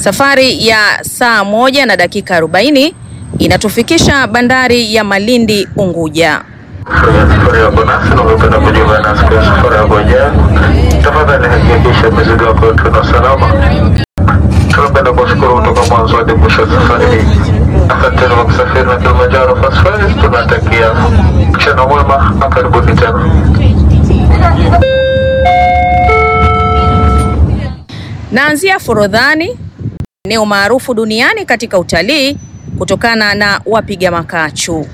Safari ya saa moja na dakika 40 inatufikisha bandari ya Malindi Unguja. Safari yako nasi na ungependa kujiunga nasi kwa safari yako ijayo, tafadhali hakikisha mizigo yako tuna salama. Tunapenda kuwashukuru kutoka mwanzo hadi mwisho wa safari hii. Asanteni kwa kusafiri na Kilimanjaro Fast Ferries. Tunatakia mchana mwema na karibuni tena. Naanzia Forodhani, eneo maarufu duniani katika utalii kutokana na wapiga makachu.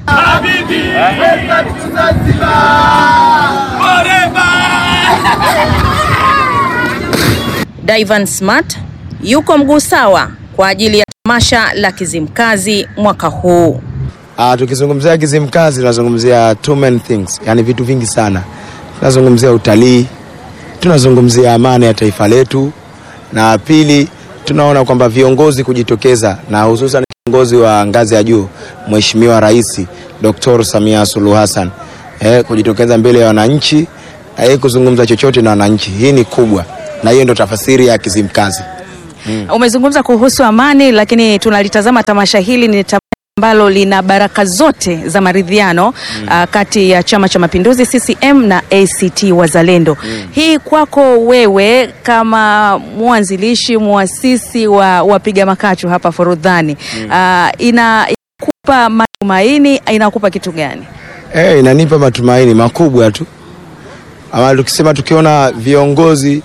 Divan Smart yuko mguu sawa kwa ajili ya tamasha la Kizimkazi mwaka huu. Ah, tukizungumzia Kizimkazi tunazungumzia two main things, yani vitu vingi sana. Tunazungumzia utalii, tunazungumzia amani ya taifa letu, na pili tunaona kwamba viongozi kujitokeza na hususan kiongozi wa ngazi ya juu Mheshimiwa Rais Dr. Samia Suluhu Hassan eh, kujitokeza mbele ya wananchi na yeye kuzungumza chochote na wananchi. Hii ni kubwa, na hiyo ndio tafasiri ya Kizimkazi. Umezungumza kuhusu amani, lakini tunalitazama tamasha hili ni tamasha ambalo lina baraka zote za maridhiano ah, kati ya Chama cha Mapinduzi CCM na ACT Wazalendo. Hii kwako wewe kama mwanzilishi muasisi wa wapiga makachu hapa Forodhani ah, ina inakupa matumaini, inakupa kitu gani? Eh, inanipa matumaini makubwa tu. Ama tukisema tukiona viongozi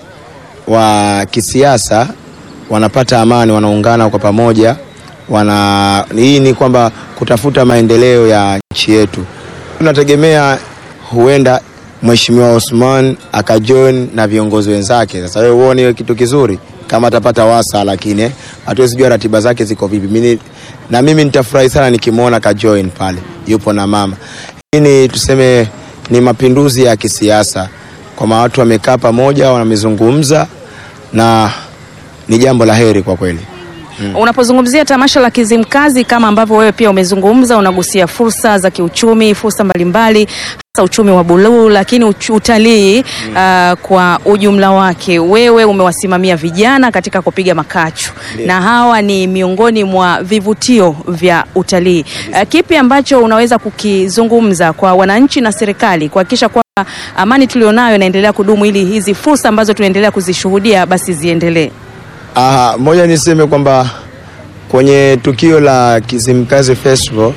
wa kisiasa wanapata amani, wanaungana kwa pamoja, wana hii ni kwamba kutafuta maendeleo ya nchi yetu. Tunategemea huenda Mheshimiwa Osman akajoin na viongozi wenzake. Sasa wewe uone hiyo kitu kizuri kama atapata wasa, lakini eh, hatuwezi jua ratiba zake ziko vipi. Mimi na mimi nitafurahi sana nikimwona kajoin pale, yupo na mama. Hii ni tuseme ni mapinduzi ya kisiasa, kwamba watu wamekaa pamoja, wamezungumza na ni jambo la heri kwa kweli. Unapozungumzia tamasha la Kizimkazi kama ambavyo wewe pia umezungumza, unagusia fursa za kiuchumi, fursa mbalimbali, hasa uchumi wa buluu, lakini uchu- utalii ah, kwa ujumla wake. Wewe umewasimamia vijana katika kupiga makachu na hawa ni miongoni mwa vivutio vya utalii. Ah, kipi ambacho unaweza kukizungumza kwa wananchi na serikali kuhakikisha kwamba amani tulionayo inaendelea kudumu ili hizi fursa ambazo tunaendelea kuzishuhudia basi ziendelee? Aha, moja niseme kwamba kwenye tukio la Kizimkazi Festival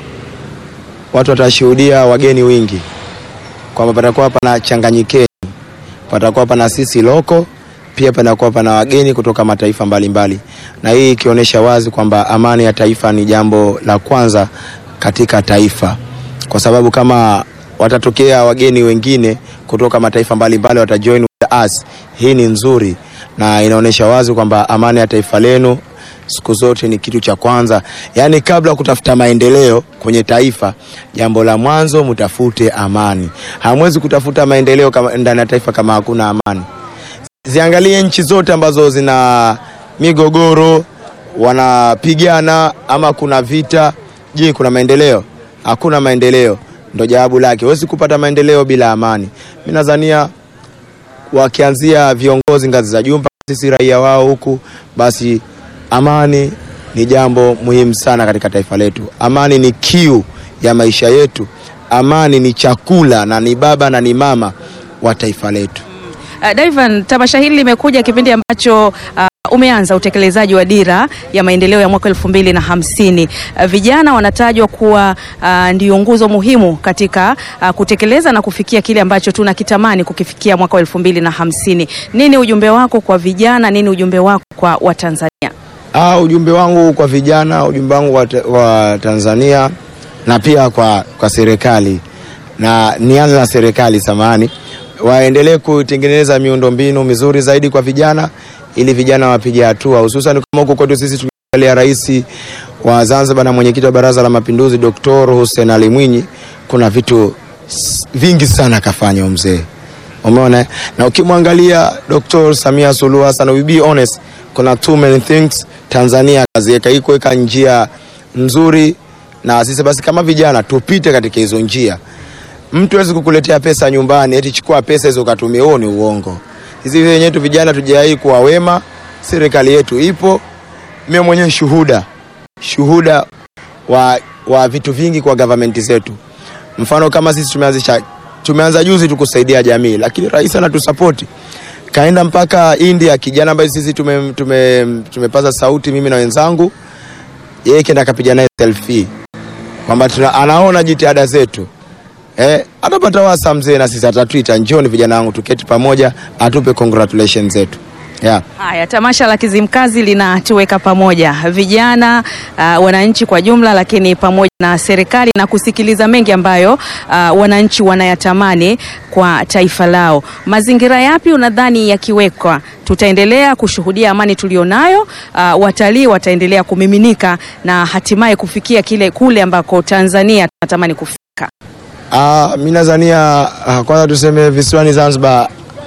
watu watashuhudia wageni wingi, kwamba patakuwa pana changanyikeni, patakuwa pana sisi loko, pia panakuwa pana wageni kutoka mataifa mbalimbali mbali. Na hii ikionyesha wazi kwamba amani ya taifa ni jambo la kwanza katika taifa, kwa sababu kama watatokea wageni wengine kutoka mataifa mbalimbali watajoin with us, hii ni nzuri na inaonyesha wazi kwamba amani ya taifa lenu siku zote ni kitu cha kwanza. Yaani, kabla ya kutafuta maendeleo kwenye taifa, jambo la mwanzo mtafute amani. Hamwezi kutafuta maendeleo kama ndani ya taifa kama hakuna amani. Ziangalie nchi zote ambazo zina migogoro, wanapigana ama kuna vita. Je, kuna maendeleo? Hakuna maendeleo, ndo jawabu lake. Huwezi kupata maendeleo bila amani. Mimi nadhania wakianzia viongozi ngazi za juu mpaka sisi raia wao huku, basi amani ni jambo muhimu sana katika taifa letu. Amani ni kiu ya maisha yetu. Amani ni chakula na ni baba na ni mama wa taifa letu. Uh, Divan, tamasha hili limekuja kipindi ambacho uh, umeanza utekelezaji wa dira ya maendeleo ya mwaka elfu mbili na hamsini. Uh, vijana wanatajwa kuwa uh, ndio nguzo muhimu katika uh, kutekeleza na kufikia kile ambacho tunakitamani kukifikia mwaka wa elfu mbili na hamsini. Nini ujumbe wako kwa vijana? Nini ujumbe wako kwa Watanzania? Ah, ujumbe wangu kwa vijana, ujumbe wangu wa, ta- wa Tanzania na pia kwa, kwa serikali na nianze na serikali samani, waendelee kutengeneza miundombinu mizuri zaidi kwa vijana ili vijana wapige hatua, hususan kama huko kwetu sisi tukiangalia rais wa Zanzibar na mwenyekiti wa Baraza la Mapinduzi Dr. Hussein Ali Mwinyi, kuna vitu s- vingi sana akafanya huyu mzee Umeona, eh? na ukimwangalia Dr. Samia Suluhu Hassan, we be honest, kuna too many things Tanzania kaziweka hii kuweka njia nzuri, na sisi basi kama vijana tupite katika hizo njia. Mtu hawezi kukuletea pesa nyumbani eti chukua pesa hizo ukatumia, huo ni uongo. Sisi wenyewe tu vijana tujawahi kuwa wema, serikali yetu ipo mimi mwenyewe shuhuda shuhuda wa, wa vitu vingi kwa government zetu. Mfano kama sisi tumeanzisha tumeanza juzi tu kusaidia jamii, lakini rais anatusapoti kaenda mpaka India, kijana ambaye sisi tume, tume, tumepaza sauti mimi na wenzangu, yeye kenda akapiga naye selfie kwamba tuna- anaona jitihada zetu eh, atapata wasa mzee, na sisi atatuita, njoni vijana wangu tuketi pamoja, atupe congratulations zetu yeah. Haya, tamasha la Kizimkazi linatuweka pamoja vijana, uh, wananchi kwa jumla, lakini pamoja na serikali na kusikiliza mengi ambayo uh, wananchi wanayatamani kwa taifa lao. Mazingira yapi unadhani yakiwekwa tutaendelea kushuhudia amani tulionayo? Uh, watalii wataendelea kumiminika na hatimaye kufikia kile kule ambako Tanzania tunatamani kufika. Ah, mi nadhania ah, kwanza tuseme visiwani Zanzibar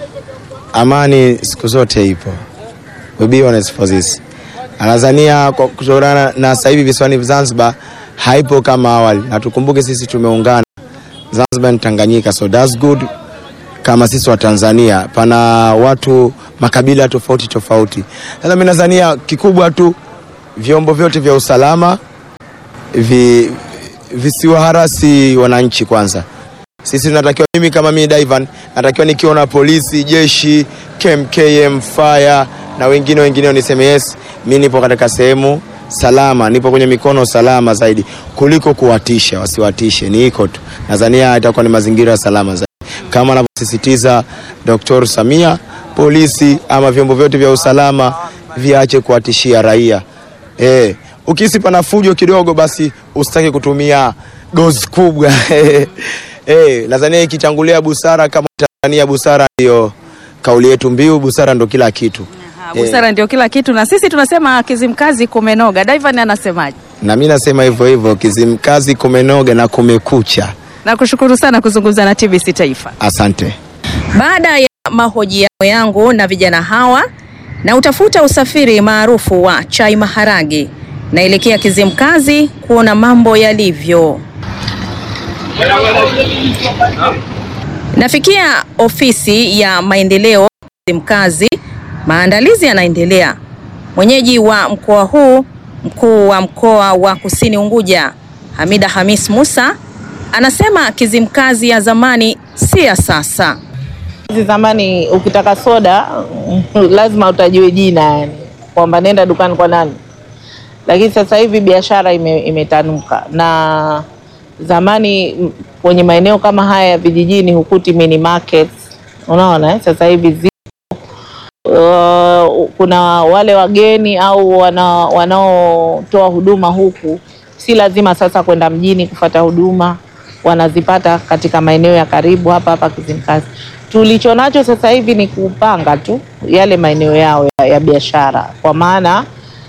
amani siku zote ipo. We be honest for this. Nadhania kwa kutokana na sasa hivi visiwani Zanzibar haipo kama awali, na tukumbuke sisi tumeungana Zanzibar ni Tanganyika, so that's good. Kama sisi wa Tanzania pana watu makabila tofauti tofauti. Sasa mimi nadhania kikubwa tu vyombo vyote vya usalama vi, visiwaharasi wananchi kwanza. Sisi tunatakiwa, mimi kama mimi Daivan natakiwa nikiona polisi, jeshi, KMKM, fire na wengine wengine niseme yes, mimi nipo katika sehemu salama, nipo kwenye mikono salama zaidi kuliko kuwatisha. Wasiwatishe, ni iko tu. Nadhania itakuwa ni mazingira salama zaidi kama anavyosisitiza Dr. Samia, polisi ama vyombo vyote vya usalama viache kuwatishia raia. Eh, ukihisi pana fujo kidogo, basi usitaki kutumia dozi kubwa. Eh, nadhania ikitangulia busara, kama Tanzania busara ndio kauli yetu mbiu, busara ndo kila kitu. Ha, Busara ndio kila kitu, na sisi tunasema Kizimkazi kumenoga. Daivan anasemaje? Na mimi nasema hivyo hivyo, Kizimkazi kumenoga na kumekucha. Nakushukuru sana kuzungumza na TBC Taifa. Asante. Baada ya mahojiano yangu na vijana hawa na utafuta usafiri maarufu wa chai maharagi, naelekea Kizimkazi kuona mambo yalivyo. Nafikia ofisi ya maendeleo Kizimkazi, maandalizi yanaendelea. Mwenyeji wa mkoa huu, mkuu wa mkoa wa Kusini Unguja, Hamida Hamis Musa, anasema Kizimkazi ya zamani si ya sasa. Hizi zamani ukitaka soda lazima utajue jina, yani kwamba nenda dukani kwa nani, lakini sasa hivi biashara ime, imetanuka na zamani m, kwenye maeneo kama haya ya vijijini hukuti mini markets, unaona eh? Sasa hivi zi uh, kuna wale wageni au wana, wanaotoa huduma huku, si lazima sasa kwenda mjini kufata huduma, wanazipata katika maeneo ya karibu hapa hapa Kizimkazi. Tulicho nacho sasa hivi ni kupanga tu yale maeneo yao ya, ya biashara, kwa maana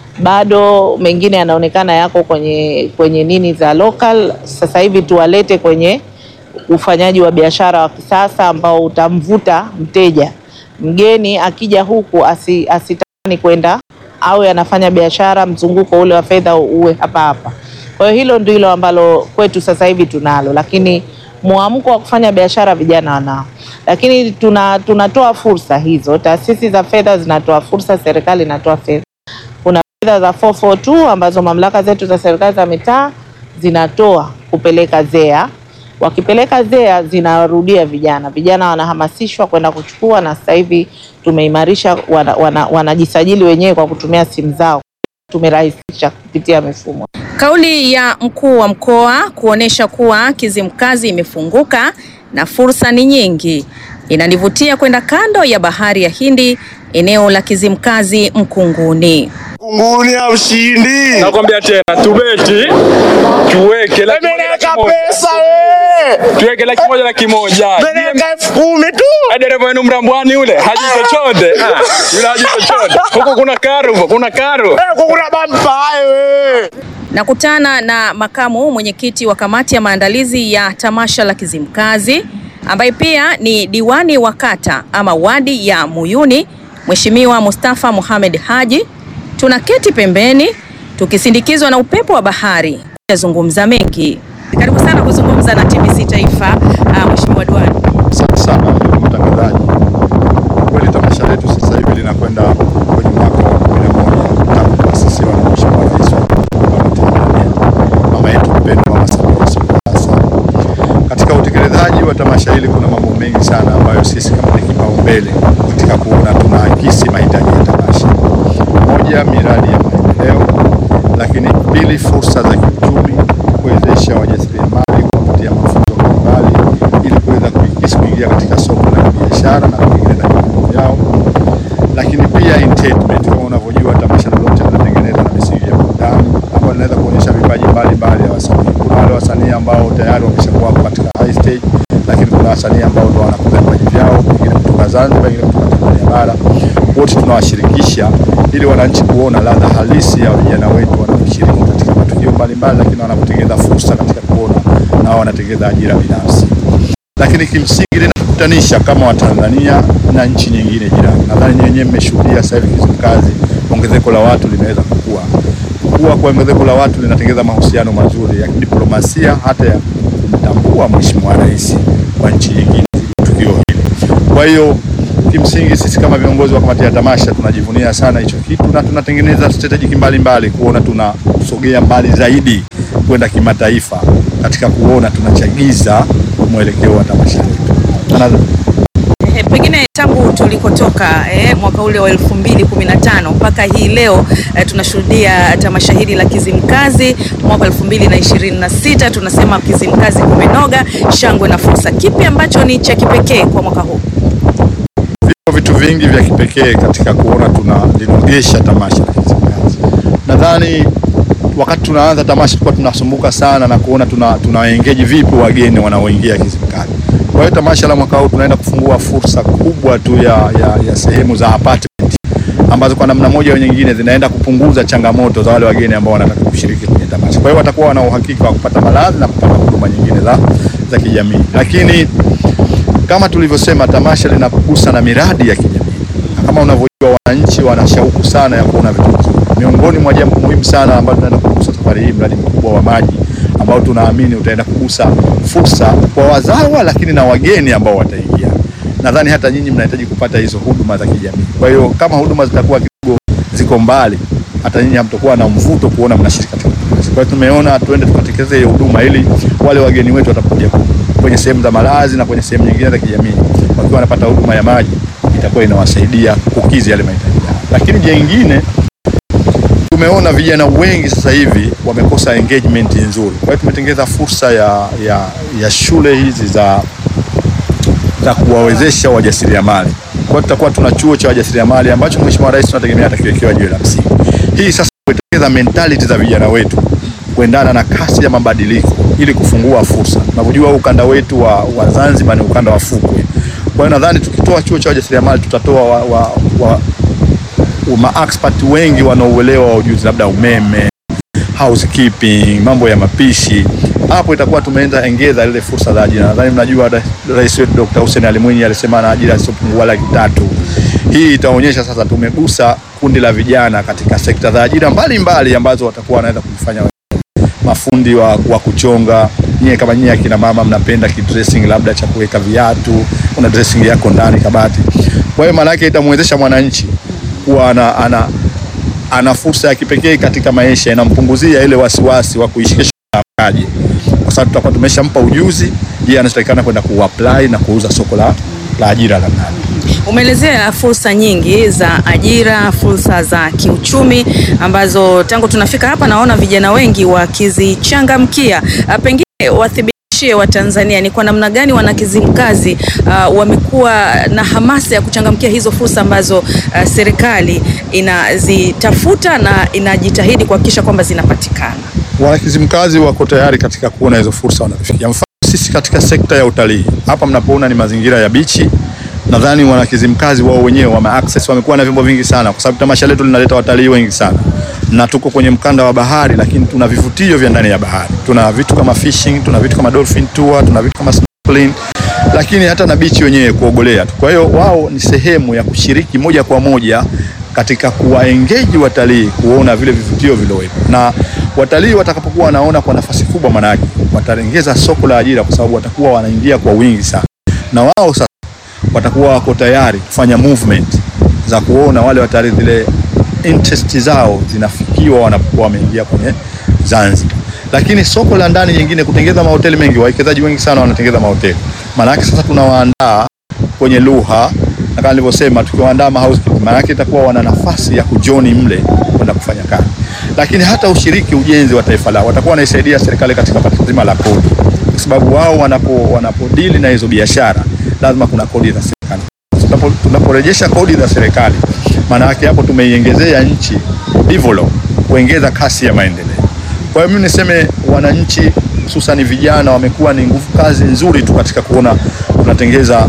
bado mengine yanaonekana yako kwenye kwenye nini za local. Sasa hivi tuwalete kwenye ufanyaji wa biashara wa kisasa ambao utamvuta mteja mgeni akija huku asi, asitamani kwenda au anafanya biashara, mzunguko ule wa fedha uwe hapa hapa. Kwa hiyo hilo ndilo ambalo kwetu sasa hivi tunalo, lakini mwamko wa kufanya biashara vijana wanao, lakini tuna tunatoa fursa hizo. Taasisi za fedha zinatoa fursa, serikali inatoa fedha. Kuna fedha za 442 ambazo mamlaka zetu za serikali za mitaa zinatoa kupeleka ZEA wakipeleka ZEA zinarudia vijana, vijana wanahamasishwa kwenda kuchukua, na sasa hivi tumeimarisha, wanajisajili wana, wanajisajili wenyewe kwa kutumia simu zao, tumerahisisha kupitia mifumo. Kauli ya mkuu wa mkoa kuonesha kuwa Kizimkazi imefunguka na fursa ni nyingi inanivutia kwenda kando ya bahari ya Hindi, eneo la Kizimkazi Mkunguni. Kunguni ya ushindi. Nakwambia tena tubeti tuweke laki moja laki Peleka moja. pesa we. tuweke laki moja laki moja Peleka elfu kumi tu. Eh, dereva wenu mrambwani ule haji chochote Ah, yule haji chochote huko kuna karo huko kuna karo Eh, kuna bampa hayo we. Nakutana na makamu mwenyekiti wa kamati ya maandalizi ya tamasha la Kizimkazi ambaye pia ni diwani wa kata ama wadi ya Muyuni, Mheshimiwa Mustafa Mohamed Haji. Tunaketi pembeni tukisindikizwa na upepo wa bahari kuzungumza mengi. Karibu sana kuzungumza na TBC Taifa, uh, Mheshimiwa diwani. Asante sana ndugu mtangazaji. Kweli tamasha letu sasa hivi linakwenda kwenye mwaka wa kumi na moja tangu kuasisiwa unavyojua tamasha hili kuna mambo mengi sana ambayo sisi kama ni kipaumbele katika kuona tunaakisi mahitaji ya tamasha. Moja, miradi ya maendeleo, lakini pili, fursa za kiuchumi, kuwezesha wajasiriamali kuwapatia mafunzo mbalimbali ili kuweza kuikisi kuingia katika soko la biashara na kutengeneza vipato vyao, lakini pia entertainment. Kama unavyojua tamasha lolote linatengenezwa na misingi ya burudani ambayo linaweza kuonyesha vipaji mbalimbali ya wasanii. Kuna wale wasanii ambao tayari wameshakuwa katika high stage, lakini kuna wasanii ambao ndo wanakuza vipaji vyao, pengine kutoka Zanzibar, pengine kutoka Tanzania bara. Wote tunawashirikisha ili wananchi kuona ladha halisi ya vijana wetu wanaoshiriki katika matukio mbalimbali, lakini wanapotengeneza fursa katika kuona nao wanatengeneza ajira binafsi lakini kimsingi linakutanisha kama Watanzania na nchi nyingine jirani. Nadhani nyinyi wenyewe mmeshuhudia sasa hivi Kizimkazi, ongezeko la watu limeweza kukua. Kukua kwa ongezeko la watu linatengeneza mahusiano mazuri ya kidiplomasia, hata ya kumtambua Mheshimiwa Rais wa nchi nyingine tukio hili. Kwa hiyo kimsingi sisi kama viongozi wa kamati ya tamasha tunajivunia sana hicho kitu na tunatengeneza strategic mbalimbali kuona tunasogea mbali zaidi kwenda kimataifa katika kuona tunachagiza mwelekeo wa tamasha letu. Na- Eh, pengine tangu tulikotoka eh, mwaka ule wa 2015 mpaka hii leo eh, tunashuhudia tamasha hili la Kizimkazi mwaka 2026 tunasema Kizimkazi kumenoga, shangwe na fursa. Kipi ambacho ni cha kipekee kwa mwaka huu? Vipo vitu vingi vya kipekee katika kuona tunalinogesha tamasha la Kizimkazi. Nadhani wakati tunaanza tamasha tulikuwa tunasumbuka sana na kuona tuna tunawaengeji vipi wageni wanaoingia Kizimkazi. Kwa hiyo tamasha la mwaka huu tunaenda kufungua fursa kubwa tu ya, ya, ya sehemu za apartment ambazo kwa namna moja au nyingine zinaenda kupunguza changamoto za wale wageni ambao wanataka kushiriki kwenye tamasha. Kwa hiyo watakuwa wana uhakika wa kupata malazi na kupata huduma nyingine za, za kijamii, lakini kama tulivyosema, tamasha linagusa na miradi ya kijamii, na kama unavyojua, wananchi wana shauku sana ya kuona vitu vizuri. Miongoni mwa jambo muhimu sana ambalo tunaenda kugusa safari hii, mradi mkubwa wa maji ambao tunaamini utaenda kugusa fursa kwa wazawa, lakini na wageni ambao wataingia. Nadhani hata nyinyi mnahitaji kupata hizo huduma za kijamii. Kwa hiyo kama huduma zitakuwa kidogo ziko mbali, hata nyinyi hamtakuwa na mvuto kuona mnashiriki katika tamasha. Kwa hiyo tumeona tuende tukatekeleze hiyo huduma ili wale wageni wetu watakuja kwenye sehemu za malazi na kwenye sehemu nyingine za kijamii, wakiwa wanapata huduma ya maji itakuwa inawasaidia kukidhi yale mahitaji yao. Lakini jengine tumeona vijana wengi sasa hivi wamekosa engagement nzuri. Kwa hiyo tumetengeza fursa ya, ya, ya shule hizi za za kuwawezesha wajasiriamali. Kwa hiyo tutakuwa tuna chuo cha wajasiriamali ambacho Mheshimiwa Rais tunategemea atakiwekewa jiwe la msingi. Hii sasa kutengeneza mentality za vijana wetu kuendana na kasi ya mabadiliko ili kufungua fursa. Tunavyojua huu ukanda wetu wa, wa Zanzibar ni ukanda wa fukwe. Kwa hiyo nadhani tukitoa chuo cha wajasiriamali tutatoa wa, wa, wa, ma expert wengi wanaouelewa wa ujuzi labda umeme, housekeeping, mambo ya mapishi. Hapo itakuwa tumeenda engeza ile fursa za ajira. Nadhani mnajua Ra- Rais wetu Dr. Hussein Ali Mwinyi alisema na ajira zisizopungua laki tatu. Hii itaonyesha sasa tumegusa kundi la vijana katika sekta za ajira mbalimbali ambazo watakuwa wanaweza kufanya mafundi wa, wa kuchonga. Nyie kama nyie akina mama mnapenda kidressing labda cha kuweka viatu, una dressing yako ndani kabati. Kwa hiyo maana yake itamwezesha mwananchi kuwa ana, ana, ana fursa ya kipekee katika maisha, inampunguzia ile wasiwasi wa kuishi kesho aje, kwa sababu tutakuwa tumeshampa ujuzi, yeye anatakikana kwenda kuapply na kuuza soko la, la ajira la ndani. Umeelezea fursa nyingi za ajira, fursa za kiuchumi ambazo tangu tunafika hapa naona vijana wengi wakizichangamkia. Ah, Pengine wathibitishie Watanzania ni kwa namna gani wanakizimkazi uh, wamekuwa na hamasa ya kuchangamkia hizo fursa ambazo uh, serikali inazitafuta na inajitahidi kuhakikisha kwamba zinapatikana. Wanakizimkazi wako tayari katika kuona hizo fursa wanazofikia. Mfano sisi katika sekta ya utalii hapa mnapoona ni mazingira ya bichi, nadhani wanakizimkazi wao wenyewe wame access, wamekuwa na vyombo vingi sana, kwa sababu tamasha letu linaleta watalii wengi sana, na tuko kwenye mkanda wa bahari, lakini tuna vivutio vya ndani ya bahari. Tuna vitu kama fishing, tuna vitu kama dolphin tour, tuna vitu kama snorkeling, lakini hata na bichi wenyewe kuogolea tu. Kwa hiyo wao ni sehemu ya kushiriki moja kwa moja katika kuwaengeji watalii kuona vile vivutio vilivyowepo, na watalii watakapokuwa wanaona kwa nafasi kubwa, manake wataongeza soko la ajira, kwa sababu watakuwa wanaingia kwa wingi sana, na wao sasa watakuwa wako tayari kufanya movement za kuona wale watalii zile interest zao zinafikiwa wanapokuwa wameingia kwenye Zanzibar. lakini soko la ndani nyingine kutengeza mahoteli mengi, wawekezaji wengi sana wanatengeza mahoteli. Maana yake sasa tunawaandaa kwenye lugha na kama nilivyosema, tukiwaandaa ma housekeeping, maana yake itakuwa wana nafasi ya kujoni mle kwenda kufanya kazi, lakini hata ushiriki ujenzi wa taifa lao watakuwa wanaisaidia serikali katika pato zima la kodi, kwa sababu wao wanapo wanapodili na hizo biashara lazima kuna kodi za serikali. Tunapo- Tunaporejesha kodi za serikali, maana yake hapo tumeiongezea nchi develop, kuongeza kasi ya maendeleo. Kwa hiyo mimi niseme wananchi hususan vijana wamekuwa ni nguvu kazi nzuri tu katika kuona tunatengeza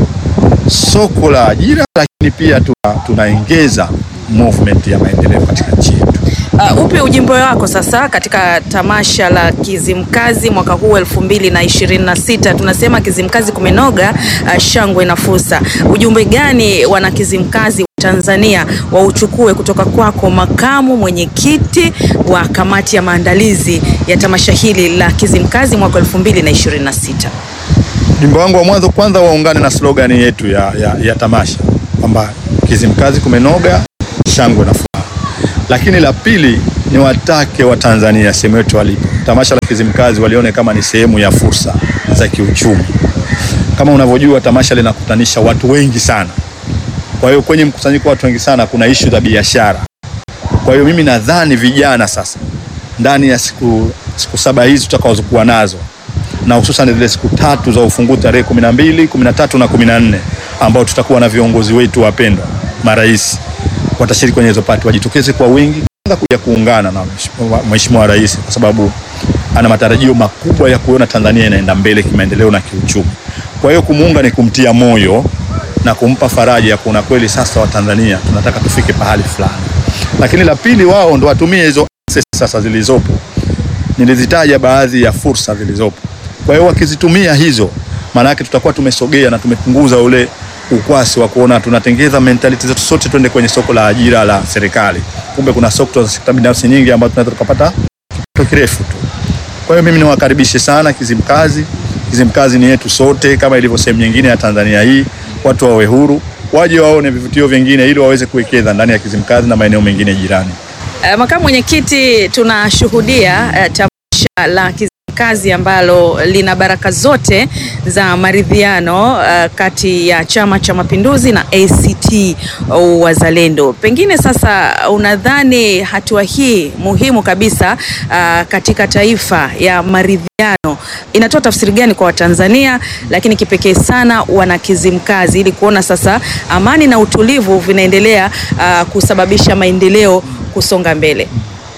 soko la ajira, lakini pia tuna- tunaongeza movement ya maendeleo katika nchi yetu. Uh, upe ujumbe wako sasa katika tamasha la Kizimkazi mwaka huu elfu mbili na ishirini na sita. Tunasema Kizimkazi kumenoga, uh, shangwe na fursa. Ujumbe gani wana Kizimkazi wa Tanzania wauchukue kutoka kwako, makamu mwenyekiti wa kamati ya maandalizi ya tamasha hili la Kizimkazi mwaka elfu mbili na ishirini na sita? Ujumbe wangu wa mwanzo kwanza waungane na slogan yetu ya, ya, ya tamasha kwamba Kizimkazi kumenoga, shangwe na furaha. Lakini la pili ni watake wa Tanzania sehemu yote walipo, tamasha la Kizimkazi walione kama ni sehemu ya fursa za kiuchumi. Kama unavyojua tamasha linakutanisha watu wengi sana, kwa hiyo kwenye mkusanyiko wa watu wengi sana kuna ishu za biashara. Kwa hiyo mimi nadhani vijana sasa ndani ya siku, siku saba hizi tutakazokuwa nazo na hususan zile siku tatu za ufunguzi tarehe kumi na mbili, kumi na tatu na kumi na nne ambao tutakuwa na viongozi wetu wapendwa marais watashiriki kwenye hizo pati, wajitokeze kwa wingi kwanza kuja kuungana na mheshimiwa- mheshimiwa rais, kwa sababu ana matarajio makubwa ya kuona Tanzania inaenda mbele kimaendeleo na kiuchumi. Kwa hiyo kumuunga ni kumtia moyo na kumpa faraja ya kuona kweli sasa Watanzania tunataka tufike pahali fulani. Lakini la pili, wao ndo watumie hizo access sasa zilizopo nilizitaja baadhi ya fursa zilizopo. Kwa hiyo wakizitumia hizo, maana yake tutakuwa tumesogea na tumepunguza ule ukwasi wa kuona tunatengeza mentality zetu sote twende kwenye soko la ajira la serikali, kumbe kuna soko za sekta binafsi nyingi ambazo tunaweza tukapata kipato kirefu tu. Kwa hiyo mimi niwakaribishe sana Kizimkazi. Kizimkazi ni yetu sote, kama ilivyo sehemu nyingine ya Tanzania hii. Watu wawe huru, waje waone vivutio vingine ili waweze kuwekeza ndani ya Kizimkazi na maeneo mengine jirani. Uh, makamu mwenyekiti, tunashuhudia uh, tamasha la Kizimkazi ambalo lina baraka zote za maridhiano uh, kati ya Chama cha Mapinduzi na ACT Wazalendo. Pengine sasa unadhani hatua hii muhimu kabisa uh, katika taifa ya maridhiano inatoa tafsiri gani kwa Watanzania, lakini kipekee sana wana Kizimkazi ili kuona sasa amani na utulivu vinaendelea uh, kusababisha maendeleo kusonga mbele.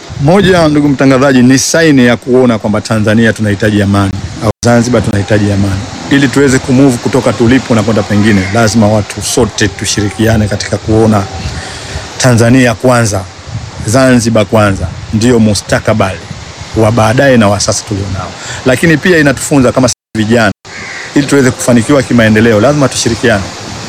Moja, ndugu mtangazaji, ni saini ya kuona kwamba Tanzania tunahitaji amani au Zanzibar tunahitaji amani. Ili tuweze kumove kutoka tulipo na kwenda pengine, lazima watu sote tushirikiane katika kuona Tanzania kwanza, Zanzibar kwanza, ndio mustakabali wa baadaye na wa sasa tulionao. Lakini pia inatufunza kama sisi vijana, ili tuweze kufanikiwa kimaendeleo, lazima tushirikiane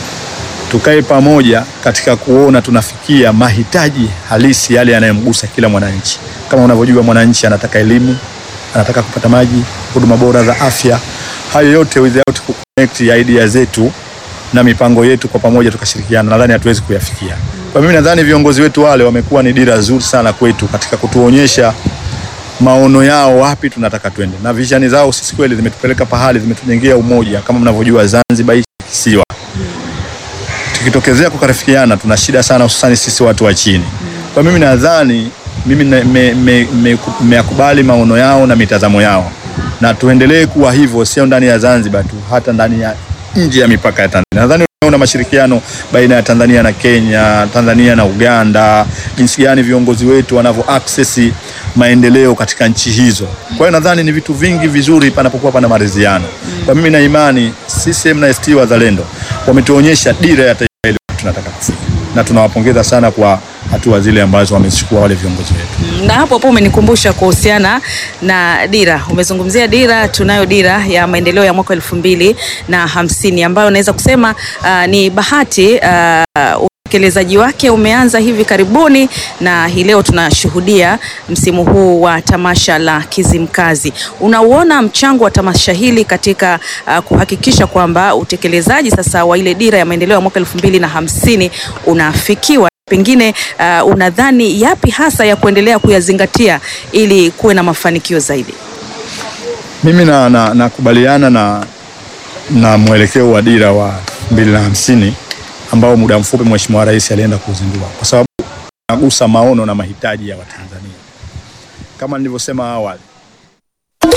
tukae pamoja katika kuona tunafikia mahitaji halisi yale yanayomgusa kila mwananchi. Kama unavyojua, mwananchi anataka elimu, anataka kupata maji, huduma bora za afya. Hayo yote without ku connect idea zetu na mipango yetu kwa pamoja tukashirikiana, nadhani hatuwezi kuyafikia. Kwa mimi nadhani viongozi wetu wale wamekuwa ni dira nzuri sana kwetu katika kutuonyesha maono yao wapi tunataka twende, na vishani zao sisi kweli zimetupeleka pahali, zimetujengea umoja. Kama mnavyojua, Zanzibar hii kisiwa tukitokezea kukarifikiana tuna shida sana, hususani sisi watu wa chini. Kwa mimi nadhani mimi nimeyakubali me, me, me, me maono yao na mitazamo yao, na tuendelee kuwa hivyo, sio ndani ya Zanzibar tu, hata ndani ya nje ya mipaka ya Tanzania. Nadhani unaona mashirikiano baina ya Tanzania na Kenya, Tanzania na Uganda, jinsi gani viongozi wetu wanavyo access maendeleo katika nchi hizo. Kwa hiyo nadhani ni vitu vingi vizuri panapokuwa pana maridhiano. Kwa mimi na imani CCM na ACT Wazalendo wametuonyesha dira ya taifa hili tunataka kufika, na tunawapongeza sana kwa hatua zile ambazo wamezichukua wale viongozi wetu. Na hapo hapo umenikumbusha kuhusiana na dira. Umezungumzia dira, tunayo dira ya maendeleo ya mwaka elfu mbili na hamsini ambayo naweza kusema uh, ni bahati uh, utekelezaji wake umeanza hivi karibuni na hii leo tunashuhudia msimu huu wa tamasha la Kizimkazi. Unauona mchango wa tamasha hili katika uh, kuhakikisha kwamba utekelezaji sasa wa ile dira ya maendeleo ya mwaka elfu mbili na hamsini unafikiwa? Pengine uh, unadhani yapi hasa ya kuendelea kuyazingatia ili kuwe na mafanikio zaidi? Mimi na, na, nakubaliana na, na mwelekeo wa dira wa mbili na hamsini ambao muda mfupi Mheshimiwa Rais alienda kuzindua kwa sababu nagusa maono na mahitaji ya Watanzania. Kama nilivyosema awali,